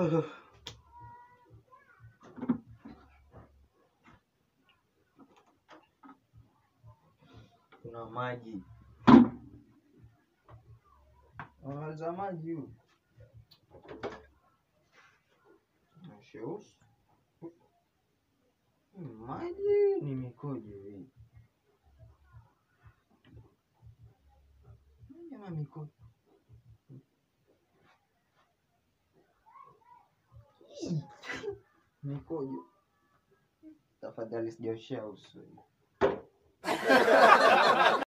Kuna maji. Unamaliza maji huu. Sheusi. Maji ni mikojo hii. Maji ama mikojo? Ih, Mikojo. Tafadhali sijaoshea uso.